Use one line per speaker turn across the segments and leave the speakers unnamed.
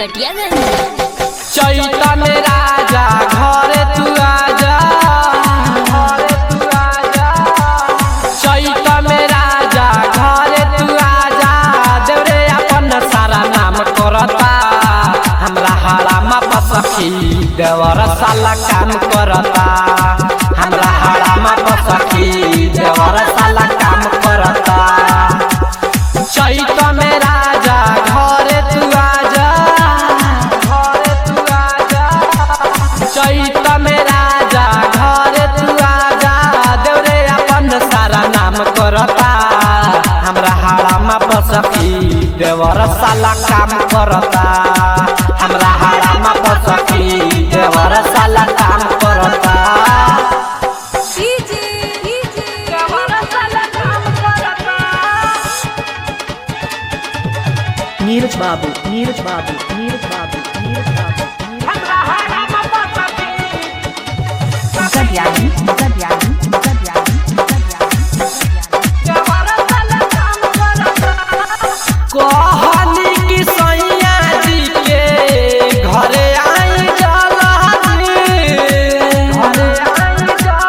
नरकटियागंज
चैत में राजा घरे तू आजा घरे तू आजा चैत में राजा घरे तू आजा देवरे अपन सारा नाम करता हमरा हाड़ामा पसखी देवर साला काम करता हमरा हाड़ामा पसखी देवर साला काम करता चैत में राजा घरे तू आजा घरे तू आजा चैत में राजा घरे तू आजा देवरे अपन सारा नाम करता हमरा हाड़ामा पसखी देवर साला काम करता हमरा हाड़ामा पसखी देवर साला काम करता
नीरज बाबू नीरज बाबू नीरज बाबू नीरज बाबू
Zabiani, Zabiani, Zabiani,
कहनी कि सैया जी के घरे आई जलहनी घरे आई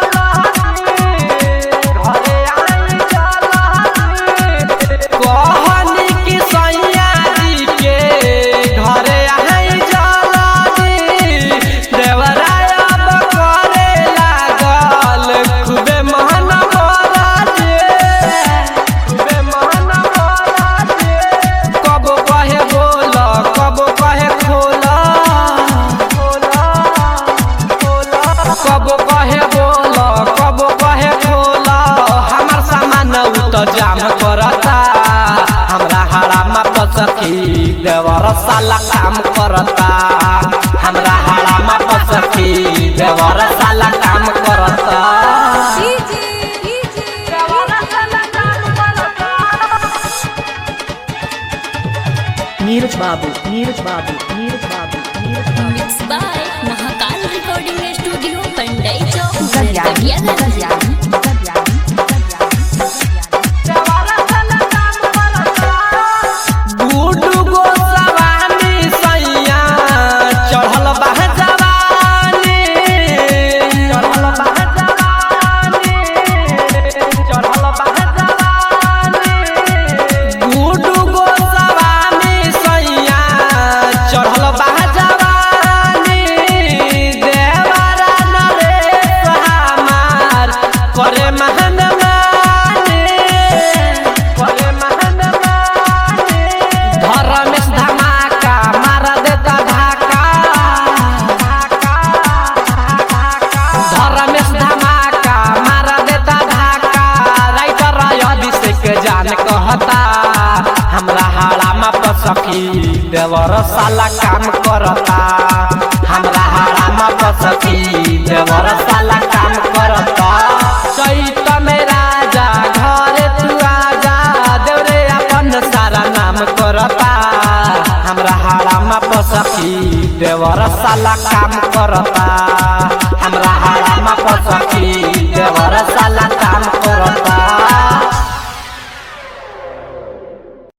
जलहनी घरे आई जलहनी कहनी कि सैया जी के घरे आई जलहनी देवराय अब करे लागल खूबे महन मराजे खूबे महन मराजे कब कहे बोल कब कहे खोला खोला खोला कब कहे बोल कब कहे खोला हमर सामान उ त जाम करता हमरा हाड़ामा पसखी देवर साला काम करता हमरा हाड़ामा पसखी देवर साला काम करता
Neeraj Babu Neeraj Babu Neeraj Babu Neeraj Babu
mix by Mahakal recording studio Pandai चौक
Zabiani,
नरकटियागंज
Zabiani,
गुडू गोस्वामी सैया चढ़ल बह जवानी चढ़ल बह जवानी चढ़ल बह जवानी गुडू गोस्वामी सैया चढ़ल बह जवानी देवरा नरेश हमार करे महन माने करे महन माने धरमेश धमाका मार देता धाका धरमेश धमाका मार देता धाका राइटर अभिषेक जान कहता हमरा हाड़ामा पसखी देवर साला काम करता हमरा हाड़ामा पसखी देवर साला काम करता चैत में राजा घरे तू आजा देवरे अपन सारा नाम करता हमरा हाड़ामा पसखी देवर साला काम करता हमरा हाड़ामा पसखी देवर साला काम करता